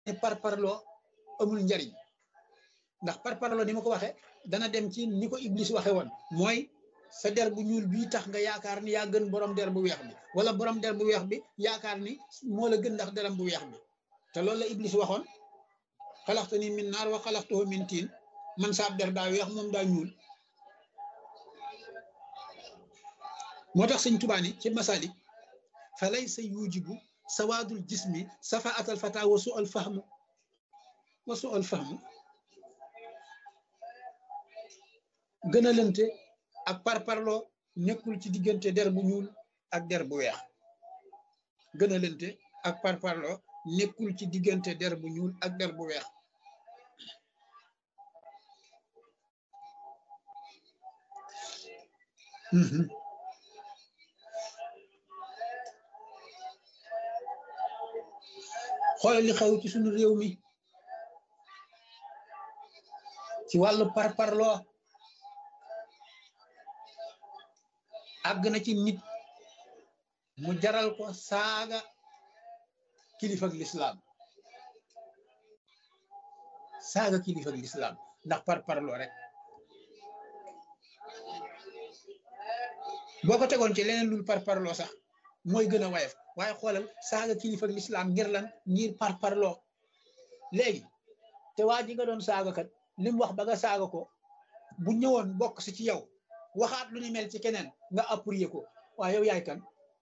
ne par parloo amul njariñ ndax par parloo ni ma ko waxee dana dem ci ni ko Iblis waxe woon mooy sa der bu ñuul bii tax nga yaakaar ni yaa gën borom der bu weex bi wala borom der bu weex bi yaakaar ni moo la gën ndax deram bu weex bi te loolu la Iblis waxoon xalaxta ni min naar wa xalaxtuhu min tiin man saab der daa weex moom daa ñuul moo tax sëñ Tuubaa ni ci masalik fa laysa yujibu sawaadul jismi safaatal fata wa su al fahmu wa su al fahmu gën a lënte ak parparloo nekkul ci diggante der bu ñuul ak der bu weex gën a lënte ak parparloo nekkul ci diggante der bu ñuul ak der bu weex xoolal li xew ci suñu réew mi ci wàllu parparloo àgg na ci nit mu jaral ko saaga kilifa ak lislaam saaga kilifa ak lislaam ndax parparloo rek boo ko tegoon ci leneen lul parparloo sax mooy gën a wayef waaye xoolal saaga kilifa ak lislaam ngir lan ngir parparloo léegi te waa ji nga doon saaga kat li mu wax ba nga saaga ko bu ñëwoon bokk si ci yow waxaat lu ni mel ci keneen nga appuyer ko waaye yow yaay kan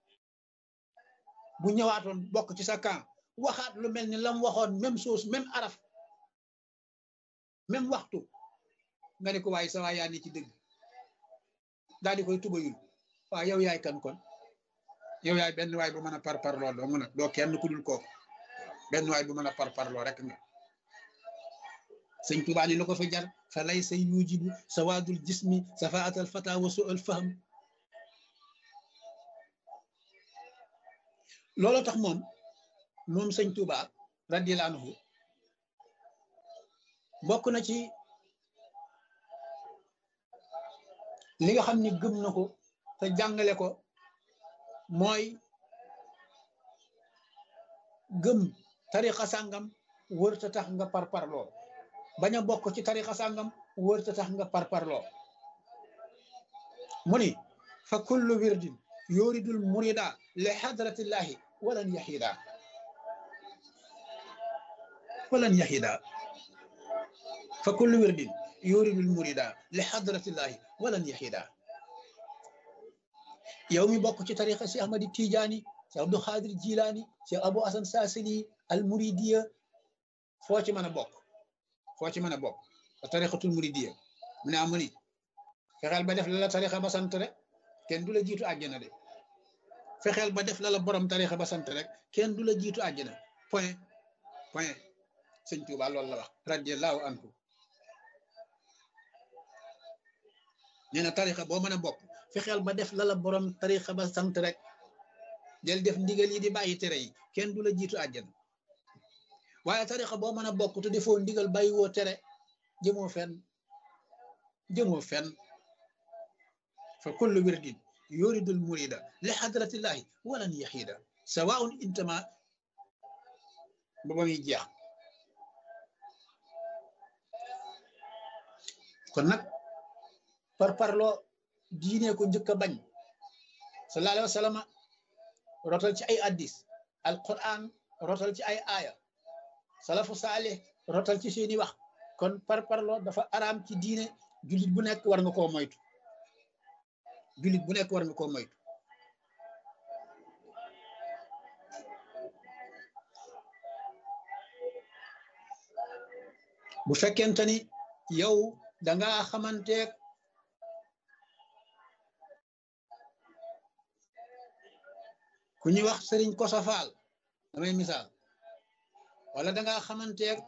bu ñëwaatoon bokk ci sa camp waxaat lu mel ni lam waxoon même chose même araf même waxtu nga ne ko waaye sa waay yaa ni ci dëgg daal di koy tubayul waaw yow yaay kan kon yow yaay benn waay bu mën a parparloo doo mën a doo kenn ku dul kooku benn waay bu mën a parparloo rek nga sëñ Tuubaa ni lu ko fi jar fa lay sa yujibu sawaadul jismi safaatal fata wa su al fahm loolu tax moom moom sëñ Tuubaa radiyallaahu anhu bokk na ci li nga xam ni gëm na ko te jàngale ko mooy gëm tariqa sàngam wërta tax nga parparloo bañ a bokk ci tariqa sàngam wërta tax nga parparloo mu ni fa kullu wirdin yuridul murida li hadratillahi walan yahida walan yahida fa kullu wirdin yuridul murida li hadratillahi walan yahida yow mi bokk ci tariqa si ahmadi tijaani si abdou xaadir jilaani si abou asan saasili al muridiya foo ci mën a bokk foo ci mën a bokk a tariqatul muridiya mu ne amu ni fexeel ba def la la tariqa ba sant rek kenn du la jiitu àjjana de fexeel ba def la la borom tariqa ba sant rek kenn du la jiitu àjjana point point sëñ Tuuba loolu la wax radiallahu anhu nee na tariqa boo mën a bokk fexeel ba def la la borom tariqa ba sant rek del def ndigal yi di bàyyi tere yi kenn du la jiitu àjjana waaye tariqa boo mën a bokk te defoo ndigal bàyyi woo tere jëmoo fenn jëmoo fenn fa kullu wirdin yuridul murida li hadratillahi walan yahida sawaun intama ba ba muy jeex kon nag par parloo diine ko njëkk a bañ sallallahu alayhi wa sallam rotal ci ay addis alquran rotal ci ay aaya salafu saalih rotal ci seeni wax kon par parloo dafa araam ci diine jullit bu nekk war nga koo moytu jullit bu nekk war nga koo moytu bu fekkente ni yow danga xamanteeg ku ñuy wax sëriñ Kosa Faal damay misaal wala danga xamanteeg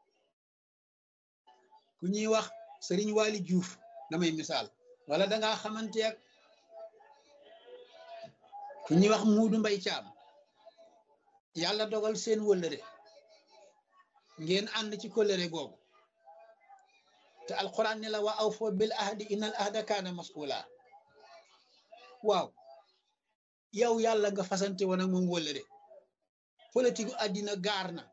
ku ñuy wax sëriñ Waali Juuf damay misaal wala danga xamanteeg ku ñuy wax Muudu Mbay Caam yàlla dogal seen wëllëre ngeen ànd ci kóllëre googu te alquran ne la wa aw foo bil ahdi innal ahda kaana mas'ula waaw yow yàlla nga fasante woon ak moom wëllëre politique àddina gaar na